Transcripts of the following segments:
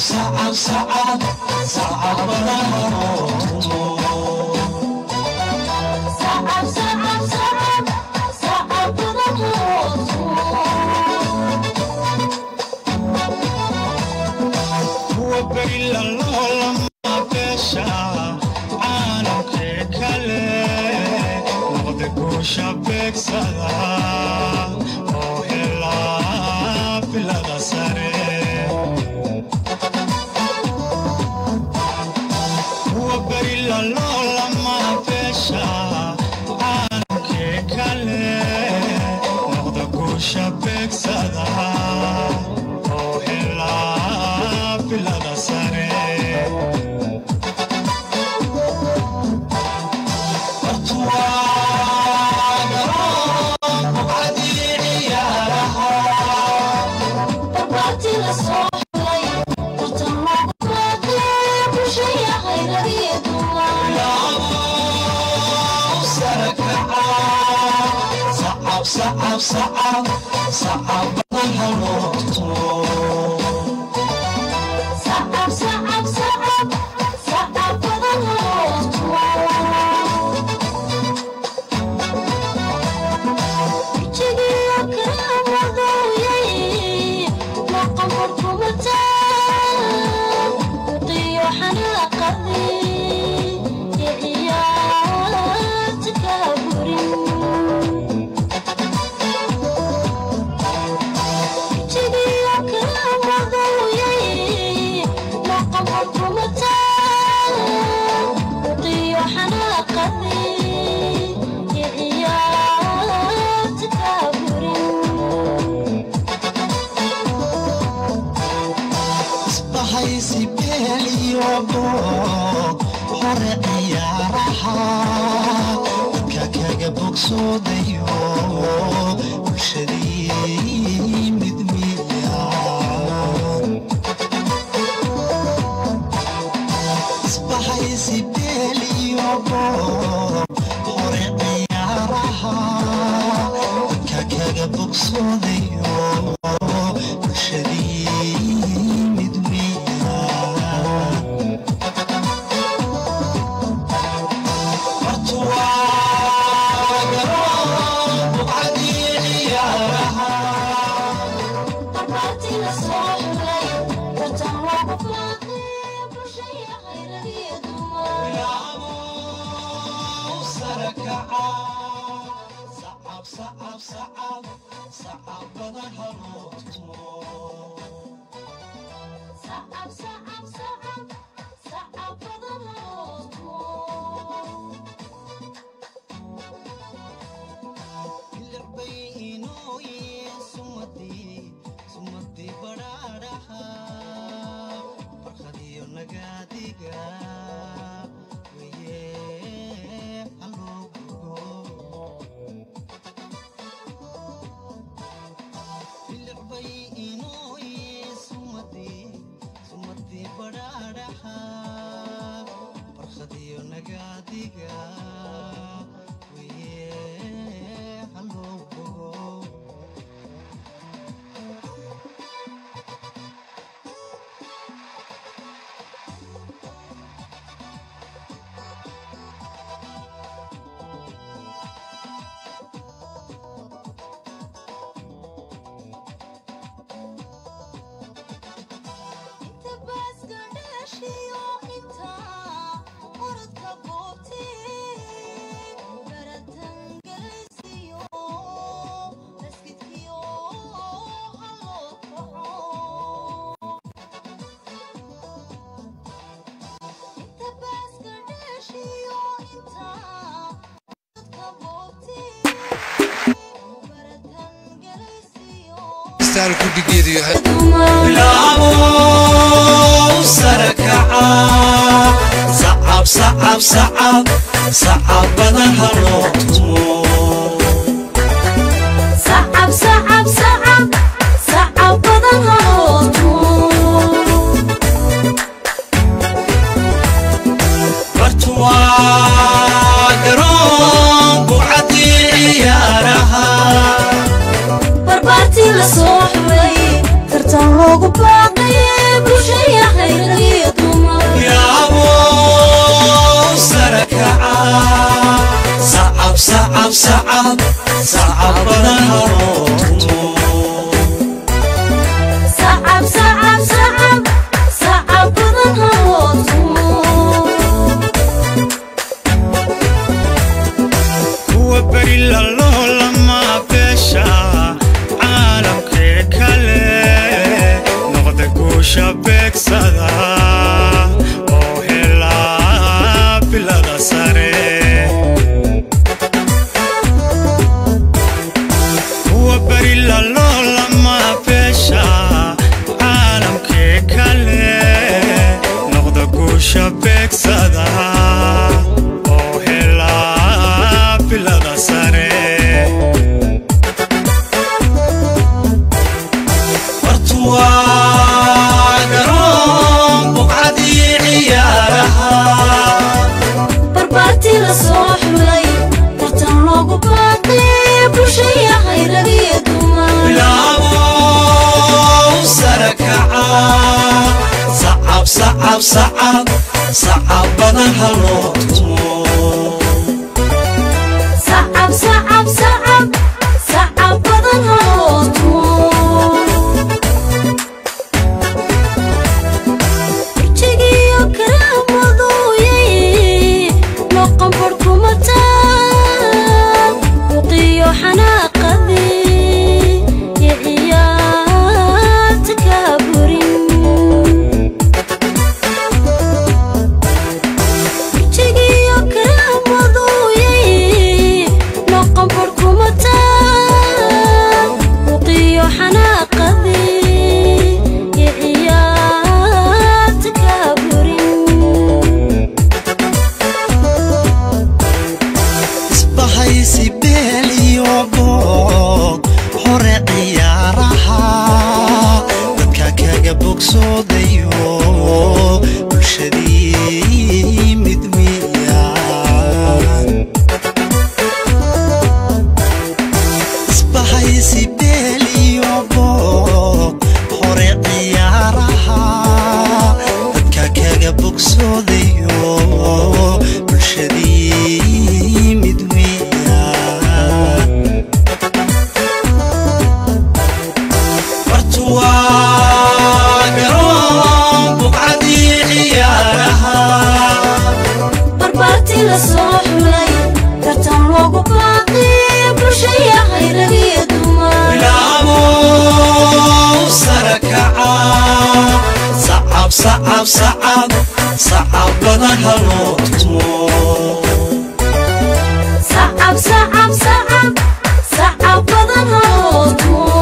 bilaabo sarakaca sacab sacab sacab sacabada haloo tumo sacab sacab sacab sacab badan haloo tumo bartuwaa garoon bucadii ciyaaraha barbaartii la soo xuray tartan loogu baaqaye bulshayahay sacab sacab badan haloo tumo sacab sacab sacab sacab badan haloo tumo kuwa beri laloo lama beesha caalamkee kale noqda guusha beegsada oo helaa bilada sare kuwa beri laloo lama beesha caalamkee kale noqda guusha beegsada oo helaa bilada sare bartu waa garoon buqcadii ciyaaraha barbaartii la soo xulay tartan loogu baaqay bulsha yahay rag iyo dumar bilaabo sare kaca sacab sacab sacab sacab badan haloo tumo sacab sacab sacab sacab badan haloo tumo burjigiyo karaamadooyay noqon barkumataan buqiyo xanaaqadii iyo ciyaarta kaaburin burjigiyo karaamadooyay noqon barkumataan buqiyo xanaaqadii iyo ciyaarta kaaburin isbahaysi beel iyo boog hore ciyaaraha dadka kaga bogsoodayo bulshadii mid miyaan isbahaysi beel iyo boog hore ciyaaraha dadka kaga bogsoodayo bulshadii mid miyaan bartu waa garoon buqcadii ciyaaraha barbaartii la soo xulay tartan loogu baaqay bulsha yahay rag iyo dumar bilaabo sare kaca sacab sacab sacab sacab badan haloo tumo sacab sacab sacab sacab badan haloo tumo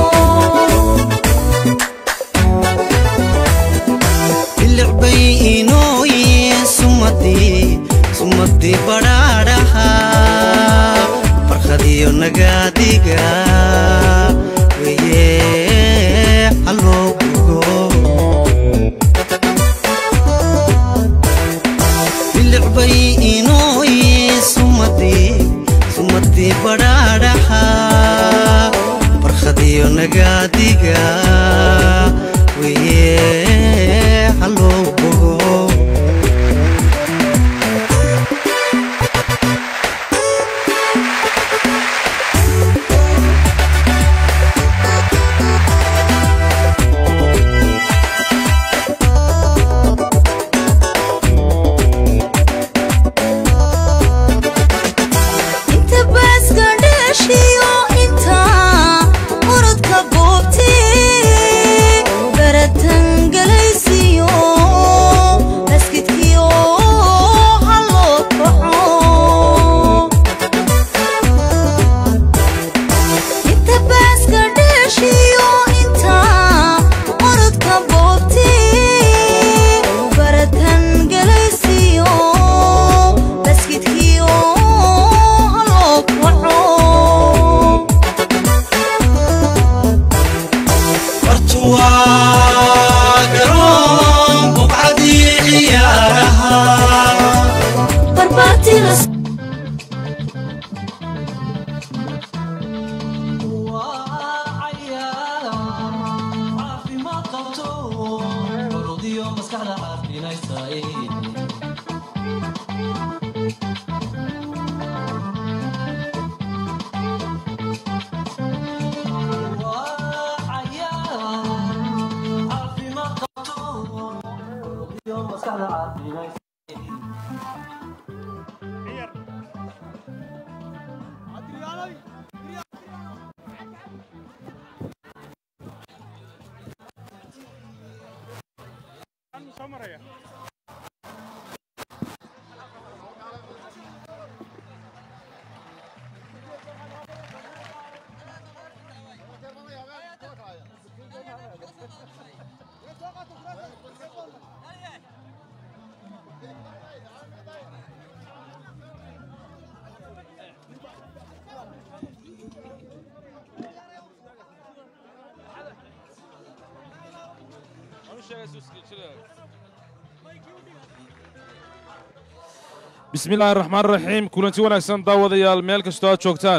bilicbay inooyin sumadii sumadii badhaadhaha farkhadiyo nagaadiga weye haloo gugo bilicbay inooyin sumadii sumadii badhaadhaha farkhadiyo nagaadiga weye haloo bogo inta baaska dheeshiyo inta orodka goobtii baratan galaysiyo baskidkiyo haloo kaco inta baaska dheeshiyo inta orodka goobtii baratan galaysiyo baskidkiyo haloo kaco bartu waa garoon buqcadii ciyaaraha barbaartii la caafimaad qabto ururdiyo maskaxda caafinaysaay maskaxda caafimaadka bismillaahi raxmaan raxiim kulanti wanaagsan daawadayaal meel kastoo aad joogtaan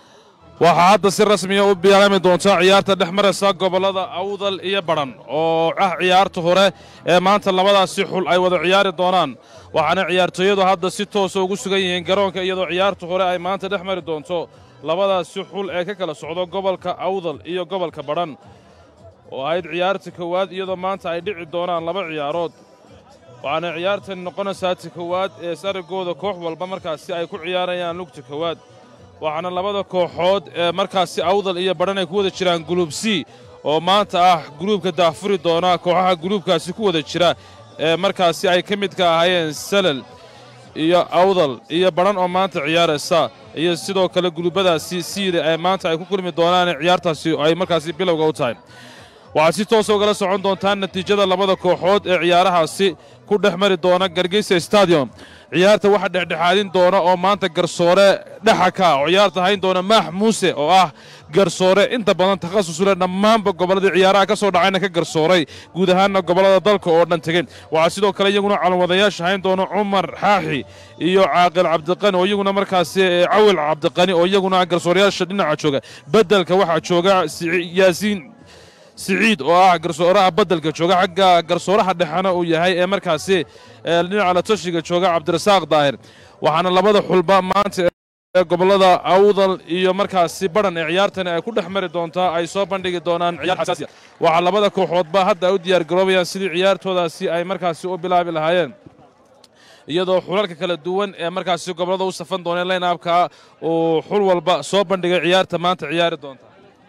waxaa hadda si rasmiya u bilaami doonta ciyaarta dhex maraysa gobollada awdal iyo badhan oo ah ciyaarta hore ee maanta labadaasi xul ay wada ciyaari doonaan waxaana ciyaartooyadu hadda si toosa ugu sugan yihiin garoonka iyadoo ciyaarta hore ay maanta dhex mari doonto labadaasi xul ee ka kala socdo gobolka awdal iyo gobolka badhan oo ahayd ciyaarta kowaad iyadoo maanta ay dhici doonaan laba ciyaarood waxaana ciyaartani noqonaysaa ta kowaad ee sarigooda koox walba markaasi ay ku ciyaarayaan lugta kowaad waxaana labada kooxood ee markaasi awdal iyo badhan ay ku wada jiraan guluub c oo maanta ah guluubka daahfuri doona kooxaha guluubkaasi ku wada jira ee markaasi ay ka midka ahaayeen salal iyo awdal iyo badhan oo maanta ciyaaraysa iyo sidoo kale guluubbadaasi siida ee maanta ay ku kulmi doonaan ciyaartaasi ay markaasi bilowga u tahay waxaad si toosa ugala socon doontaan natiijada labada kooxood ee ciyaarahaasi ku dhex mari doona gargeysa stadium ciyaarta waxaa dhexdhexaadin doona oo maanta garsoore dhexa ka oo ciyaarta hayn doona maax muuse oo ah garsoore inta badan takhasus leh dhammaanba gobolladii ciyaaraha ka soo dhacayna ka garsooray guud ahaanna gobollada dalka oo dhan tegey waxaa sidoo kale iyaguna calanwadayaasha hayn doona cumar xaaxi iyo caaqil cabdiqani oo iyaguna markaasi cawil cabdiqani oo iyaguna garsoorayaasha dhinaca jooga beddelka waxaa jooga yaasiin siciid oo ah garsooraha baddelka jooga xagga garsooraha dhexena uu yahay ee markaasi dhinaca la tashiga jooga cabdirasaaq daahir waxaana labada xulba maanta ee gobollada awdal iyo markaasi badhan ee ciyaartani ay ku dhex mari doontaa ay soo bandhigi doonaan ciyaar xasaasiya waxaa labada kooxoodba hadda ay u diyaargaroobayaan sidii ciyaartoodaasi ay markaasi u bilaabi lahaayeen iyadoo xulalka kala duwan ee markaasi gobollada u safan dooneen laynaabka uu xul walba soo bandhigay ciyaarta maanta ciyaari doonta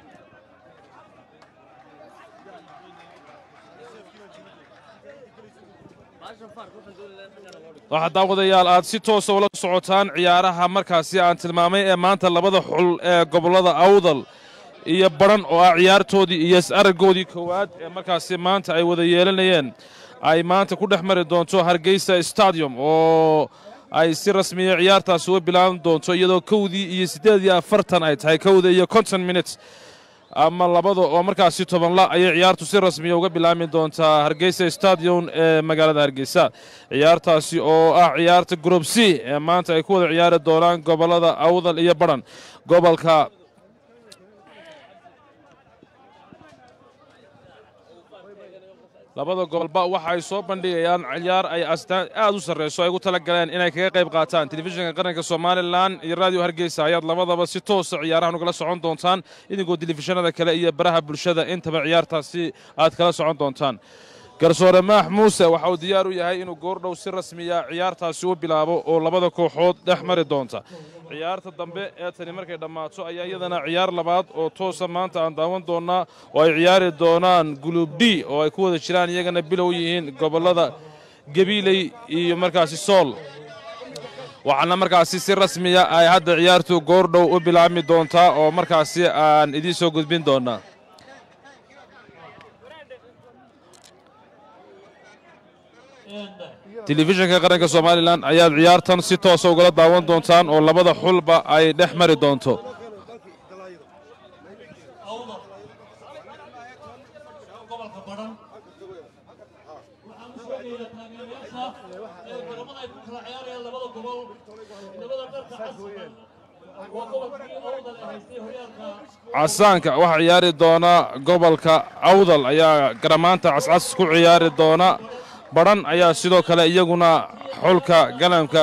waxaa daawadayaal aad si toosa ula socotaan ciyaaraha markaasi aan tilmaamay ee maanta labada xul ee gobollada awdal iyo badhan oo ah ciyaartoodii iyo is-araggoodii kowaad ee markaasi maanta ay wada yeelanayeen ay maanta ku dhex mari doonto hargeysa stadium oo ay si rasmiya ciyaartaasi u bilaaban doonto iyadoo kowdii iyo siddeed iyo afartan ay tahay kowda iyo konton minutes ama labada oo markaasi tobanla ayay ciyaartu si rasmiya uga bilaami doontaa hargeysa stadium ee magaalada hargeysa ciyaartaasi oo ah ciyaarta group c ee maanta ay ku wada ciyaari doonaan gobollada awdal iyo badhan gobolka labada gobolba waxa ay soo bandhigayaan ciyaar ay astaan aad u sarreyso ay ugu tala galeen inay kaga qayb qaataan telefishinka qaranka somalilan iyo raadiyo hargeysa ayaad labadaba si toosa ciyaarahan ugala socon doontaan idinkoo telefishinada kale iyo baraha bulshada intaba ciyaartaasi aad kala socon doontaan garsoore maax muuse waxa uu diyaar u yahay inuu goordhow si rasmiya ciyaartaasi u bilaabo oo labada kooxood dhex mari doonta ciyaarta dambe ee tani markay dhammaato ayaa iyadana ciyaar labaad oo toosa maanta aan daawan doonnaa oo ay ciyaari doonaan guluub d oo ay ku wada jiraan iyagana bilow yihiin gobollada gabiiley iyo markaasi sool waxaana markaasi si rasmiya ay hadda ciyaartu goordhow u bilaabmi doontaa oo markaasi aan idiin soo gudbin doonnaa telefishinka qaranka somalilan ayaad ciyaartan si toosa ugala daawan doontaan oo labada xulba ay dhex mari doonto gobolka badhan waxaan u sheegayaa taageerayaasha ee garoomada ay ku kala ciyaarayaan labada gobol labada dharka casrigan waa gobolkii awdal ee haystay horyaalka casaanka waxaa ciyaari doona gobolka awdal ayaa garamaanta cascas ku ciyaari doona badhan ayaa sidoo kale iyaguna xulka galamka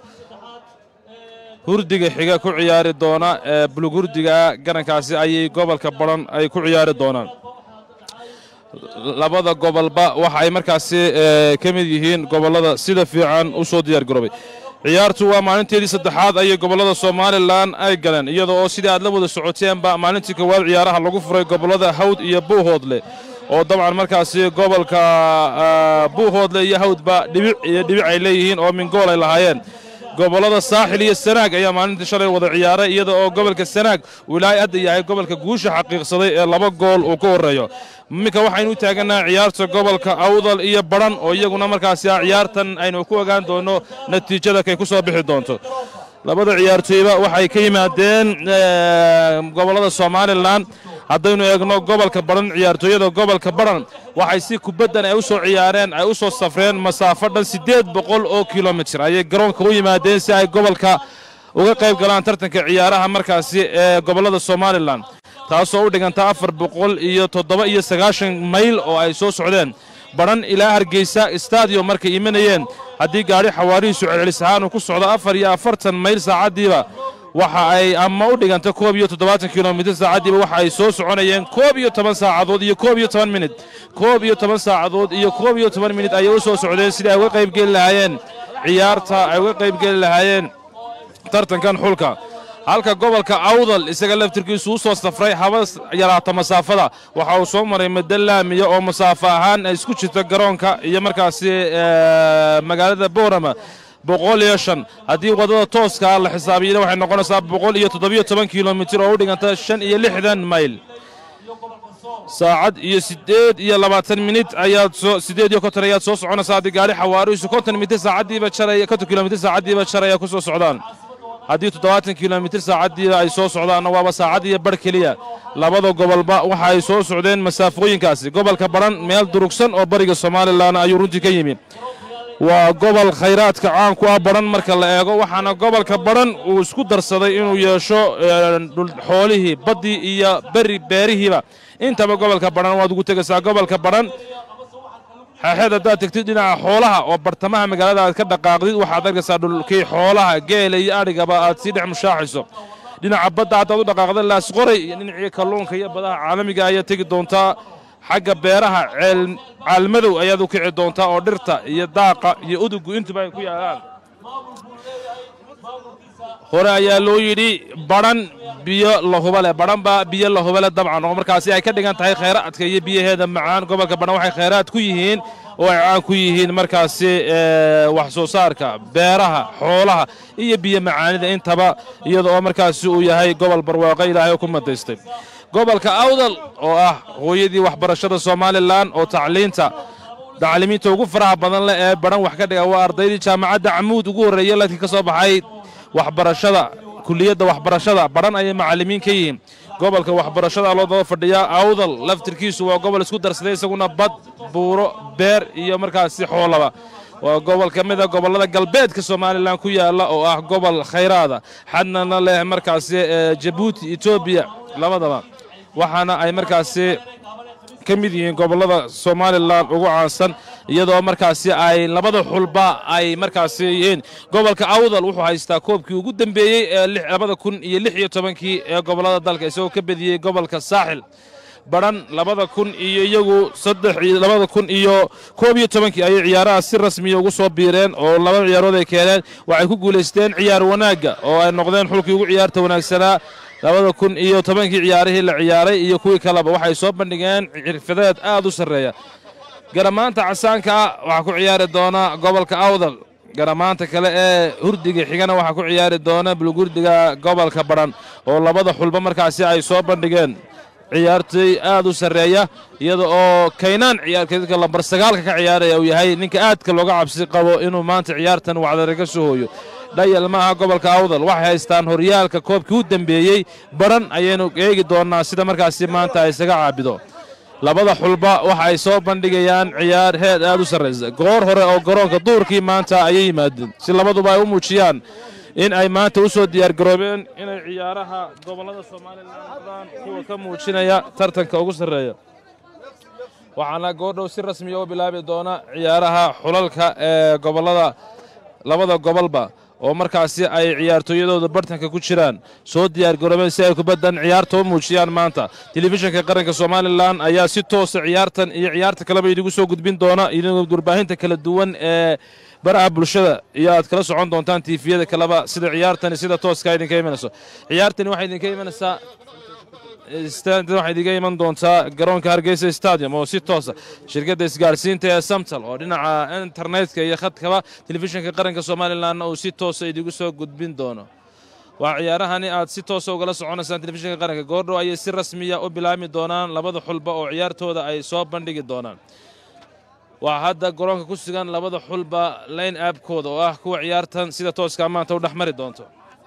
hurdiga xiga ku ciyaari doona ee bulug hurdiga garankaasi ayay gobolka badhan ay ku ciyaari doonaan labada gobolba waxa ay markaasi eh, ka mid yihiin gobollada sida fiican u soo diyaargaroobay ciyaartu waa maalinteedii saddexaad ayay gobollada somalilan ay galeen iyada oo sidii aad la wada socoteenba maalintii koowaad ciyaaraha lagu furay gobollada hawd iyo buuhoodle oo dabcan markaasi gobolka ah, buuhoodle iyo hawdba dhibic iyo dhibic ay leeyihiin oo mingool ay lahaayeen gobollada saaxil iyo sanaag ayaa maalintii shalay wada ciyaaray iyada oo gobolka sanaag uu ilaahay hadda yahay gobolka guusha xaqiiqsaday ee laba gool uu ka horreeyo iminka waxaynu u taaganahay ciyaarta gobolka awdal iyo badhan oo iyaguna markaasi ah ciyaartan aynu ku ogaan doono natiijada kay ku soo bixi doonto labada ciyaartooyba waxay ka yimaadeen eh, gobollada somalilan haddaynu eegno gobolka badhan ciyaartooyada gobolka badhan waxay si kubaddan ay u soo ciyaareen ay u soo safreen masaafo dhan siddeed boqol oo kilomitir ayay garoonka u yimaadeen si ay gobolka uga qayb galaan tartanka ciyaaraha markaasi ee gobollada somalilan taasoo u dhiganta afar boqol iyo toddoba iyo sagaashan mayl oo ay soo socdeen badhan ilaa hargeysa stadium markay imanayeen haddii gaadhi xawaarihiisu celcelis ahaan uu ku socdo afar iyo afartan mayl saacaddiiba waxa ay ama u dhiganta koob iyo toddobaatan kilomitir saacaddiiba waxa ay soo soconayeen koob iyo toban saacadood iyo koob iyo toban minid koob iyo toban saacadood iyo koob iyo toban minid ayay u soo socdeen sidai ay uga qaybgeli lahaayeen ciyaarta ay uga qaybgeli lahaayeen tartankan xulka halka gobolka awdal isaga laftirkiisu u soo safray haba yaraata masaafada waxa uu soo maray muddo laamiya oo masaafo ahaan ay isku jirta garoonka iyo markaasi eh, magaalada boorama boqol iyo shan haddii waddada tooska la xisaabiyana waxay noqonaysaa boqol iyo toddobiyo toban kilomitir oo u dhiganta shan iyo lixdan mayl saacad iyo siddeed iyo labaatan minid ayaad soo siddeed iyo konton ayaad soo soconaysaa haddii gaadhi xawaarihiisu konton mitir saacaddiiba jaraya konton kilomitir saacaddiiba jaraya ku soo socdaan haddii toddobaatan kilomitir saacaddiiba ay soo socdaanna waaba saacad iyo bar keliya labada gobolba waxa ay soo socdeen masaafooyinkaasi gobolka badhan meel durugsan oo bariga somalilan ayuu runtii ka yimi waa gobol khayraadka caan ku ah badhan marka la eego waxaana gobolka badhan uu isku darsaday inuu yeesho eh, dhul- xoolihii baddii iyo beri beerihiiba intaba gobolka badhan waad ugu tegaysaa gobolka badhan xeexeed haddaad tegtid dhinaca xoolaha oo bartamaha magaalada aad ka dhaqaaqdid waxaad arkaysaa dhulkii xoolaha geela iyo adhigaba aad sii dhex mushaaxayso dhinaca badda haddaad u dhaqaaqda laasqoray iyo dhinacii kalluunka iyo badaha caalamiga ayaad tegi doontaa xagga beeraha ceel caalmadow ayaad u kici doontaa oo dhirta iyo daaqa iyo udugu intuba ay ku yaalaan hore ayaa loo yidhi badhan biyo lahubale badhan baa biyo lahubale dabcan oo markaasi ay ka dhigan tahay khayraadka iyo biyaheeda macaan gobolka badhan waxay khayraad ku yihiin oo ay caan ku yihiin markaasi eh, wax soo saarka beeraha xoolaha iyo biyo macaanida intaba iyada oo markaasi uu yahay gobol barwaaqo ilaahay oo ku madaystay gobolka awdal oo ah hooyadii waxbarashada somalilan oo tacliinta tacliimiinta ugu faraha badan leh ee badhan wax ka dhiga waa ardaydii jaamacadda camuud ugu horreeyey ladkii ka soo baxay waxbarashada kuliyadda waxbarashada badhan ayay macallimiin ka yihiin gobolka waxbarashada loo daba fadhiyaa awdal laftirkiisu waa gobol isku darsaday isaguna bad buuro beer iyo markaasi xoolaba waa gobol ka mid a gobollada galbeedka somalilan ku yaala oo ah gobol khayraada xadnana leh markaasi eh, jabuuti etoobiya labadaba waxaana ay markaasi ka mid yihiin gobollada somalilan ugu caansan iyadoo markaasi ay labada xulba ay markaasi yihiin gobolka awdal wuxuu haystaa koobkii ugu dambeeyey ee lix- labada kun iyo lix iyo tobankii ee gobollada dalka isagoo ka bediyey gobolka saaxil badhan labada kun iyo iyagu saddex iyo labada kun iyo koob iyo tobankii ayay ciyaaraha si rasmiya ugu soo biireen oo laba ciyaarood ay keeneen waxay ku guulaysteen ciyaar wanaagga oo ay noqdeen xulkii ugu ciyaarta wanaagsanaa labada kun iyo tobankii ciyaarihii la ciyaaray iyo kuwii kaleba waxay soo bandhigeen xirfadeed aad u sarreeya garamaanta casaanka ah waxaa ku ciyaari doona gobolka awdal garamaanta kale ee hurdiga xigana waxaa ku ciyaari doona bulgurdiga gobolka badhan oo labada xulba markaasi ay soo bandhigeen ciyaartoy aad u sarreeya iyada oo kaynaan ciyaarka lambar sagaalka ka ciyaaraya uu yahay ninka aadka looga cabsi qabo inuu maanta ciyaartan wacdare ka soo hooyo dhayal maaha gobolka awdal waxay haystaan horyaalka koobkii u dambeeyey badhan ayaynu eegi doonaa sida markaasi maanta ay isaga caabido labada xulba waxa ay soo bandhigayaan ciyaar heed aad u sarraysa goor hore oo garoonka duurkii maanta ayay yimaadeen si labaduba ay u muujiyaan in ay maanta u soo diyaargaroobeen inay ciyaaraha gobollada somalilan noqdaan kuwa ka muujinaya tartanka ugu sarreeya waxaana goordhow si rasmiya u bilaabi doona ciyaaraha xulalka ee gobollada labada gobolba oo markaasi ay ciyaartooyadooda bartanka ku jiraan soo diyaargaroobeen si ay kubaddan ciyaarta u muujiyaan maanta telefishinka qaranka somalilan ayaa si toosa ciyaartan iyo ciyaarta kaleba idigu soo gudbin doona idinoo warbaahinta kala duwan ee baraha bulshada iyo aad kala socon doontaan tiifiyada kaleba sida ciyaartani sida tooska idinka imanayso ciyaartani waxay idinka imanaysaa waxay idiga iman doontaa garoonka hargeysa stadium oo si toosa shirkadda isgaarsiinta ee samtal oo dhinaca internetka iyo khadkaba telefishinka qaranka somalilanna uu si toosa idigu soo gudbin doono waa ciyaarahani aad si toosa ugala soconaysaan telefishinka qaranka goordhow ayay si rasmiya u bilaami doonaan labada xulba oo ciyaartooda ay soo bandhigi doonaan waxaa hadda garoonka ku sugan labada xulba line aabkooda oo ah kuwa ciyaartan sida tooska maanta u dhex mari doonto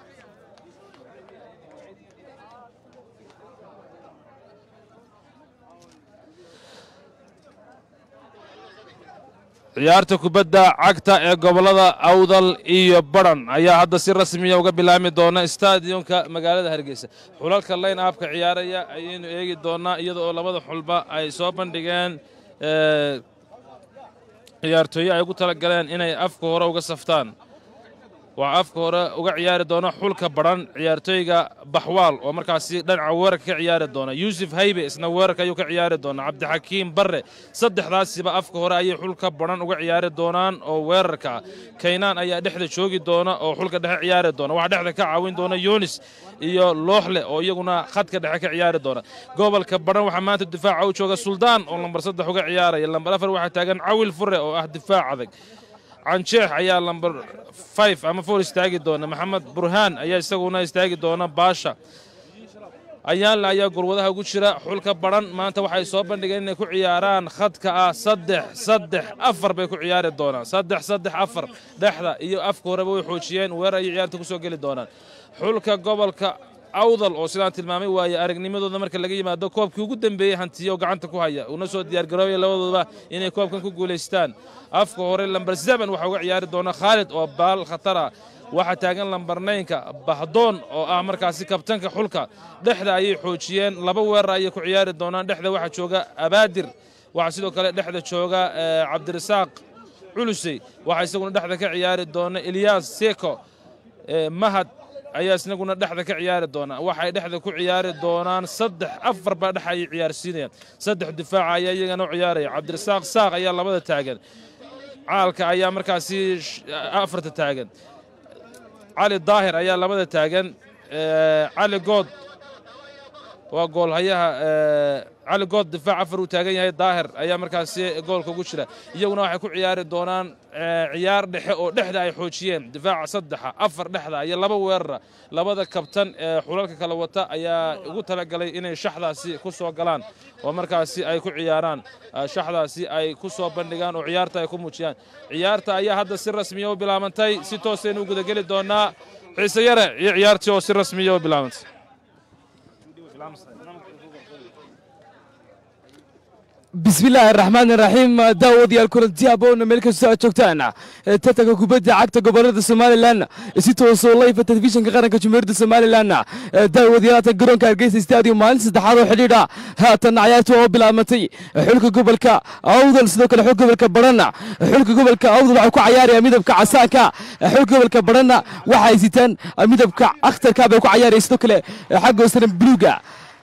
ciyaarta kubadda cagta ee gobollada awdal iyo badhan ayaa hadda si rasmiya uga bilaami doona stadionka magaalada hargeysa xulalka layn aabka ciyaaraya ayaynu eegi doonaa iyada oo labada xulba ay soo bandhigeen ciyaartooye ay ugu tala galeen inay afka hore uga saftaan waxaa afka hore uga ciyaari doona xulka badhan ciyaartooyga baxwaal oo markaasi dhinaca weerarka ka ciyaari doona yuusuf haybe isna weerarka ayuu ka ciyaari doonaa cabdixakiim barre saddexdaasiba afka hore ayay xulka badhan uga ciyaari doonaan oo weerarka ah kaynaan ayaa dhexda joogi doona oo xulka dhexe ciyaari doona waxaa dhexda ka caawin doona yunis iyo looxle oo iyaguna khadka dhexe ka ciyaari doona gobolka badhan waxaa maanta difaaca u jooga suldaan oo lambar saddex uga ciyaaraya lambar afar waxaa taagan cawil fure oo ah difaac adag canjeex ayaa lambar five ama four istaagi doona maxamed burhaan ayaa isaguna istaagi doona baasha ayaanle ayaa gurwadaha ugu jira xulka badhan maanta waxay soo bandhigeen inay ku ciyaaraan khadka ah saddex saddex afar bay ku ciyaari doonaan saddex saddex afar dhexda iyo afka horeba way xoojiyeen weerar ayay ciyaarta ku soo geli doonaan xulka gobolka awdal oo sidaan tilmaamay waaye aragnimadooda marka laga yimaado koobkii ugu dambeeyey hantiya oo gacanta ku haya una soo diyaargaroobaya labadooda inay koobkan ku guulaystaan afka hore lambar seben waxaa uga ciyaari doona khaalid oo baal khatara waxaa taagan lambar naynka bahdoon oo ah markaasi kabtanka xulka dhexda ayay xoojiyeen laba weerar ayay ku ciyaari doonaan dhexda waxaa jooga abaadir waxaa sidoo kale dhexda jooga cabdirasaaq culusey waxaa isaguna dhexda ka ciyaari doona ilyaas seko mahad ayaa isnaguna dhexda ka ciyaari doona waxay dhexda ku ciyaari doonaan saddex afar baa dhex ayay ciyaarsiinayaan saddex difaaca ayaa iyagana u ciyaaraya cabdirasaaq saaq ayaa labada taagan caalka ayaa markaasi afarta taagan cali daahir ayaa labada taagan cali good waa goolhayaha cali good difaac afar uu taagan yahay daahir ayaa markaasi goolka ugu jira iyaguna waxay ku ciyaari doonaan ciyaar dhexe oo dhexda ay xoojiyeen difaaca saddexa afar dhexda iyo laba weerara labada kabtan ee xulalka kala wata ayaa ugu talagalay inay shaxdaasi ku soo galaan oo markaasi ay ku ciyaaraan shaxdaasi ay ku soo bandhigaan oo ciyaarta ay ku muujiyaan ciyaarta ayaa hadda si rasmiya u bilaabantay si toosaynu u gudageli doonaa ciise yare iyo ciyaartii oo si rasmiya u bilaabantay بسم الله الرحمن الرحيم داود يا الكرة ديابون ملك الساعة جوكتانا تتك كوبدة عكتا قبرة الصومالي لنا سيتو وصولي في التلفزيون كغانا كجمهورية الصومالي لنا داود يا تقرون كارجيس استاديوم مال سدحارو حديدا هاتن عياتو بلا متي حلك قبل كا أوضل سدوك الحلك قبل كبرنا حلك قبل كا أوضل وعكو عياري أميدب كعساكا حلك قبل كبرنا وحاي زيتان أميدب كأختر كابل كو عياري سدوك حقو سلم بلوغا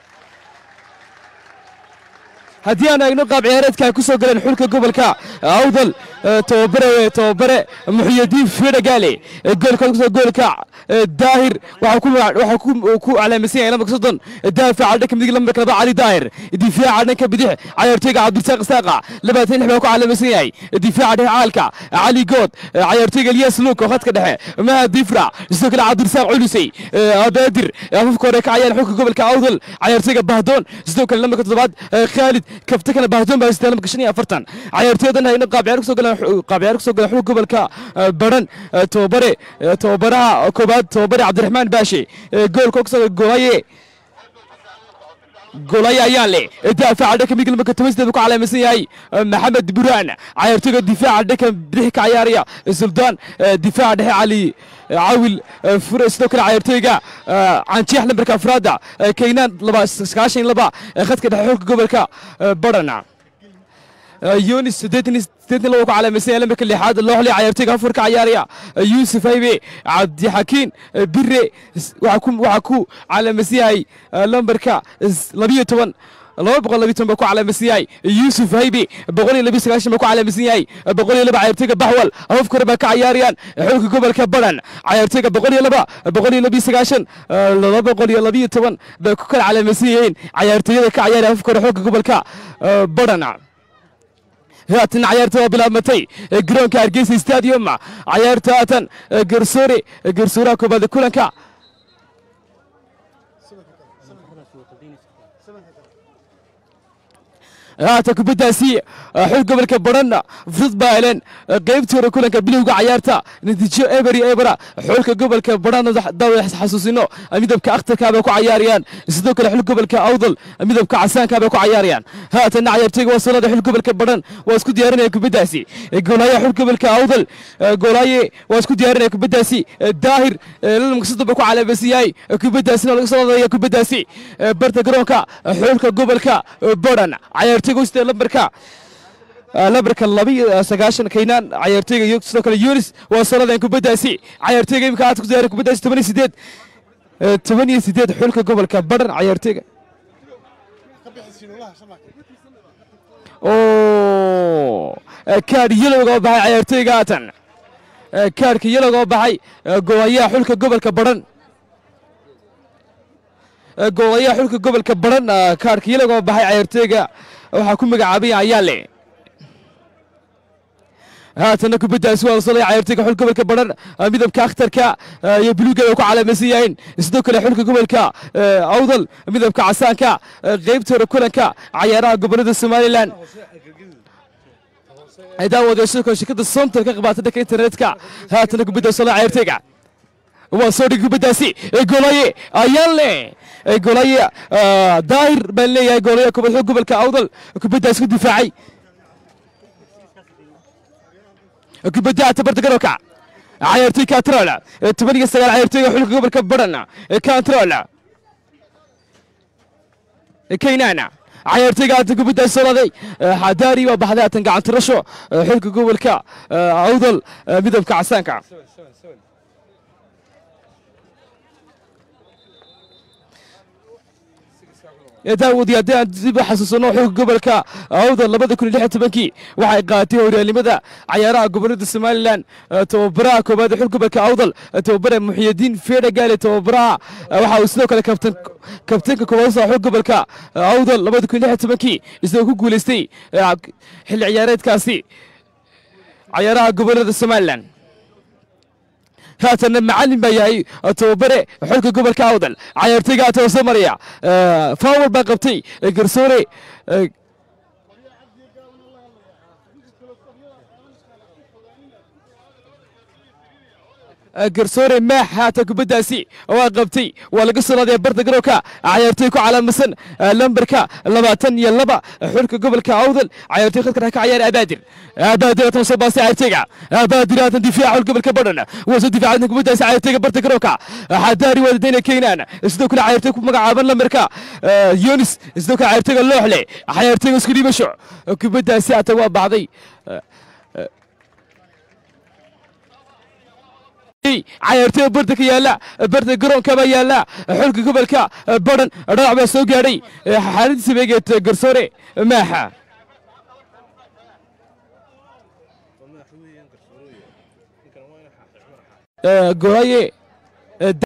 haddii aan eegno qaab ciyaareedka ay ku soo galeen xulka gobolka awdal tobabare tobabare muxiyadiin fidhagaale goolka kusoo goolka daahir waxaa ku calaamaysan yahay lambarka soddon daafaca dhanka midig lambarka laba cali daahir difaaca dhanka bidix cayaartooyga cabdirasaaq isaaqa labaatan lix baa ku calaamaysan yahay difaaca dhexe caalka cali good cayaartooyga eliyas luuk oo khadka dhexe maha difra sidoo kale cabdirasaaq culusey abaadir afafka hore ka cayaan xulka gobolka awdal cayaartooyga bahdoon sidoo kale lambarka toddobaad khaalid kabtakana bahdoon baa sitaa lambarka shan iyo afartan cayaartooyadan hayna qaab ciyaar kusoo galeen qaab ciyaar kusoo galeen xulka gobolka baran tobabare tobabaraha koobaad tobabare cabdiraxmaan baashe goolka kusoo golaye golaya ayaa leh daafaca dhanka midig lambarka toban sideed ku calaamaysan yahay maxamed buraan cayaartooyga difaaca dhanka bidix ka ciyaaraya suldaan difaaca dhexe cali cawil fure sidoo kale cayaartooyga canjeex lambarka afraada kaynaan laba sagaashan laba khadka dhexe xulka gobolka badhana yunis siddeetan iyo siddeetan laba ku calaamaysan yahay lambarka lixaad looxli cayaartooyga afar ka ciyaaraya yuusuf haybe cabdixakiin bire waxaa ku waxaa ku calaamaysan yahay lambarka labiyo toban laba boqol labiyo toban baa ku calaamaysan yahay yuusuf haybe boqol iyo labiyo sagaashan baa ku calaamaysan yahay boqol iyo laba cayaartooyga baxwal hofkore baa ka ciyaarayaan xulka gobolka badhan cayaartooyga boqol iyo laba boqol iyo labiyo sagaashan laba boqol iyo labiyo toban bay ku kala calaamaysan yihiin cayaartooyada ka ciyaaraya hofkore xulka gobolka badhan haatan cayaarta waa bilaabmatay garoonka hargeysa stadium cayaarta haatan garsoore garsooraha koobaad kulanka haatan kubaddaasi xul gobolka badhan fursad baa heleen qaybtii hore kulanka bilowga cayaarta natiijo eber iyo ebera xulka gobolka badhan daawa xasuusino midabka akhtarka bay ku cayaarayaan sidoo kale xul gobolka awdal midabka casaanka bay ku cayaarayaan haatanna cayaartooyga waa solada xul gobolka badhan waa isku diyaarinaya kubaddaasi goolaaye xul gobolka awdal goolaaye waa isku diyaarinaya kubaddaasi daahir lalmka sidoo ba ku calaamaysan yahay kubaddaasina laga soo wadaya kubaddaasi barta garoonka xulka gobolka badhan cayaartooyga usitee lambarka lambarka labiyo sagaashan kaynaan cayaartooyga iyo sidoo kale yunis waa soladan kubaddaasi cayaartooyga imika aad ku diyaarin kubaddaasi toban iyo sideed toban iyo sideed xulka gobolka badhan cayaartooyga oo kaadh yelowga oo baxay cayaartooyga haatan kaadhka yelowga oo baxay goobayaha xulka gobolka badhan goobayaha xulka gobolka badhan kaadhka yelowga oo baxay cayaartooyga waxaa ku magacaabaya ayaale haatana kubaddaasi waa lasolaya cayaartooyga xulka gobolka badhan midabka akhtarka iyo buluuga ay ku calaamaysan yahiin sidoo kale xulka gobolka awdal midabka casaanka qaybta hore kulanka cayaaraha gobolada somalilan daawada sidoo kale shirkadda sontal ka qabaata dhanka internetka haatana kubaddaasi solaya cayaartooyga waa soo dhigi kubaddaasi goolaye ayaanle goolaye daahir baan leeyahay goolaye kubad gobolka awdal kubaddaasi ku difaacay kubadda tabarta garoonka cayaartooy kantrol toban iyo sagaal cayaartooyga xulka gobolka badhan kantrol kaynaan cayaartooyga haatan kubaddaasi solaaday xadaari waa baxday haatan gacantirasho xulka gobolka awdal midabka casaanka daawadi haddii aan dib u xasuusano xulka gobolka awdal labada kun iyo lix iyo tobankii waxay qaatay horyaalnimada cayaaraha gobolada somalilan tababaraha koobaad xulka gobolka awdal tababare muxiyadiin feedha gaale tababaraha waxa uu sidoo kale kabtan kabtanka koobaad xulka gobolka awdal labada kun iyo lix iyo tobankii isagoo ku guuleystay xilli ciyaareedkaasi cayaaraha gobolada somalilan haatanna macallin baa yahay tababare xulka gobolka awdal cayaartooyga haatan soo maraya faawal baa qabtay garsoore garsoore maax haatan kubaddaasi waa qabtay waa laga soo laadaya barta garoonka cayaartooy ku calaamasan lambarka labaatan iyo laba xulka gobolka awdal cayaartooy khadka ka ciyaara abaadir abaadir haatan soo baasay cayaartooyga abaadir haatan difaaca xul gobolka badhan waa soo difaacay kubaddaasi cayaartooyga barta garoonka xadaari waa dadayna keenaan sidoo kale cayaartooy ku magacaaban lambarka yunis sidoo kale cayaartooyga looxle cayaartooyga isku dhiibasho kubaddaasi haatan waa bacday cayaartooy barta ka yaala barta garoonkaba yaala xulka gobolka badhan dhanac baa soo gaadhay xaaladiisa beegeed garsoore maaxa golaaye